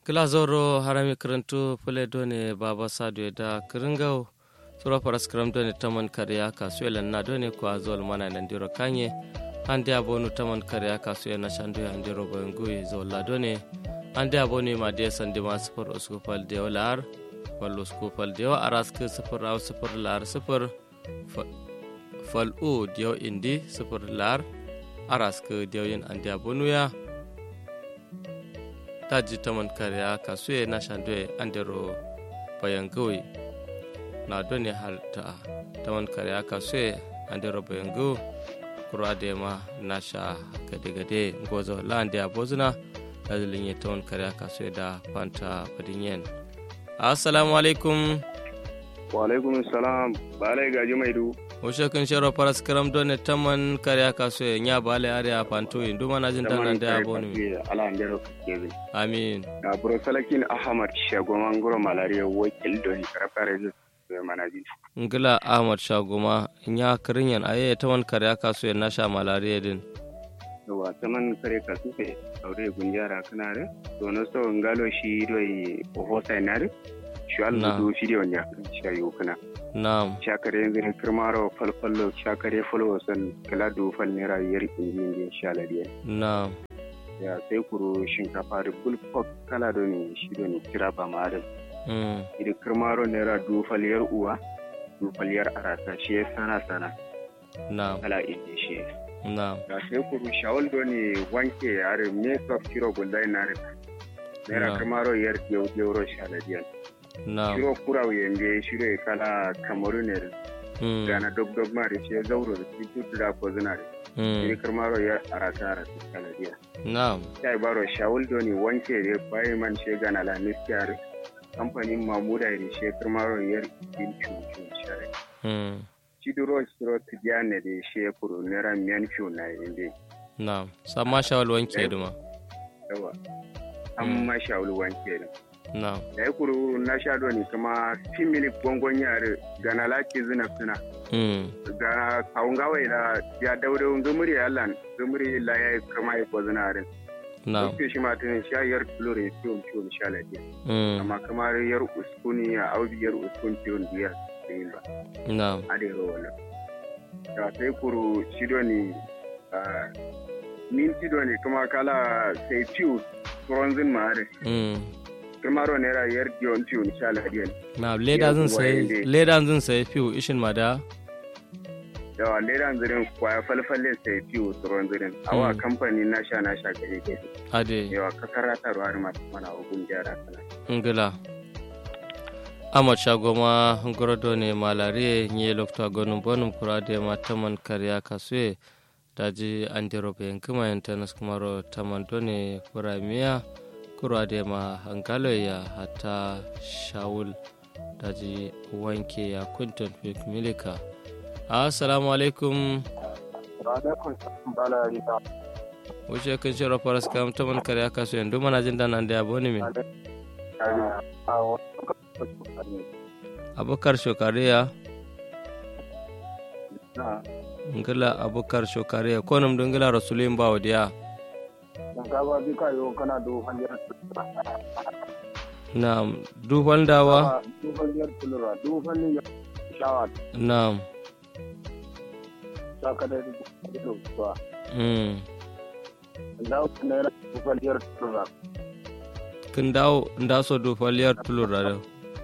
kilazoro harami karantu fule done baba sadu da kiringau sura paras kram done taman kariya kasu elan na done ko azol mana nan diro kanye ande abonu taman kariya kasu yana shandu ya ndiro boyngui zolla done ande abonu ma de sande ma sifar uskupal de lar fal uskupal de aras ke sifar au sifar lar sifar fal u dio indi sifar lar aras ke dio yin ande abonu ya taji taman kariya kasuye na shandwe andero bayan gawi na doni halta taman kariya kasuye andero bayan gawi kura da ma na sha gade-gade gozo la'ande a bozuna da zilin yi taman kariya kasuye da fanta fadinyen assalamu alaikum wa alaikum salam balai gaji mai du Oshe kun shero paras karam done taman kariya kaso ya nya bale are a panto in duma na jin tanan da abonu mi ala ndero kebe amin na bro salakin ahmad shago mangoro malaria wakil doni karafare zu manaji ngila ahmad shagoma nya kirinyan aye taman kariya kaso ya nasha malaria din yawa taman kare kasu fe aure gunjara kana re to no so ngalo shi doi hosa nare shi Allah do shi doi nya shi ayo kana Naam. Shakare yanzu ne kirmaro falfallo shakare falo san kala do fal naira yar inji inji shala diya. Naam. Ya sai kuro shinkafa da bulfok kala do ne shi do ne kira ba ma da. Mm. Idan kirmaro naira do fal yar uwa do fal yar arasa shi ya sana sana Naam. kala inji shi. Naam. Ya sai kuro shawal do ne wanke yare me sof kiro gullai na rika. Naira Na'am. kirmaro yar diyo diyo shala diya. Naam. Shiro kura yende shiro ya kala kamaru ne Mm. gana dog dog ma da shi ya zauro da shi tutu da ko zina da Mm. shi karmaro ya arata arata kanadiya Naam. sai baro shawul do ni wanke da bai man she gana la miskiyar kamfanin mamuda da shi karmaro ya din cucu share Mm. shi duro shiro tijane da shi ya kuro nera miyan fiyo na inde Naam. Sama shawal wanke duma. yawa amma shawul wanke da Naam. da ya kuro na sha do ni kuma fimili gongon yare gana laki zina suna Mm. ga kawun gawai da ya daure gumuri allan gumuri la ya kama ya ko zina rin Naam. Kuke shi matan sha yar tulore ciwon ciwon sha lafiya. Mm. Amma kamar yar uskuni a aubi yar uskun ciwon biya da yin ba. Naam. A da yaro wannan. Da sai kuro shido ne min shido ne kuma kala sai ciwo bronzin mare. Mm. Kuma ro naira yar ciwon ciwon sha lafiya. Naam. Leda zan sai leda zan sai fiu ishin mada. Yawa leran zirin kwaya falfalle sai ciwo tsoron zirin. Awa Mm. kamfani na sha na sha gare gare. Ade. Yawa kakarata ruwa masu mana ogun gyara kana. ngila amad shagoma ngorodo ne malare nye lokta gonum bonum kurade ma taman kariya kasue daji andiro be nkimaentanas kumaro taman done kuramiya kurade ma hangalo ya hata shawul daji wanke ya kunton fik milika assalamu alaikum Alaikum bala rita. wuce kun shiro faras kam taman kariya kasue ndu mana jinda nan da aboni min abokar shokariya ngila abokar shokariya konum do ngila rasulin bawo diya Shinkafa bi ka yo kana do hanyar nam dufal dawa do hanyar tulura do hanyar shawa nam ta kada da do ba mm. da ne ra do hanyar tulura kin dawo nda so dufal yar tulura da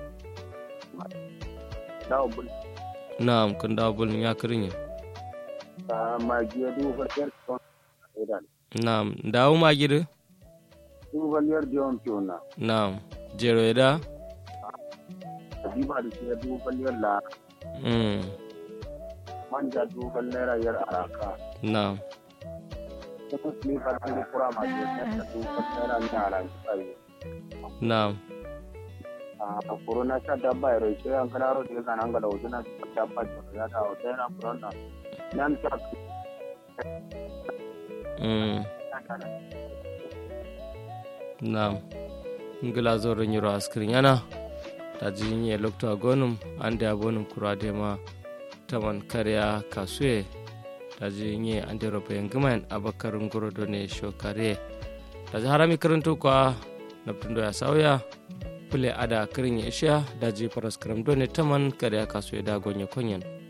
da bul nam kin dawo bul ya kirin ta ma ji do hanyar tulura nam dawo magiri do hanyar jiwon tuna nam jero da bi ba da shi do hanyar la mm. manja do hanyar yar araka nam kuma ne ka da kura ma ji da do hanyar ni ala sai nam a corona sha dabba ya roishe an kana ro diga nan ga lawo na dabba ya ta o tana corona nan ta mm. nam ngila zoro nyiro askirin yana daji nye lokta gonum ande abonum kurade ma taman kariya kasue daji nye ande robe ngman abakar ngoro done shokare daji harami karantu kwa naptundo ya sauya pule ada kirin ya isha daji paraskram done taman kare kasu ya dagonye konyen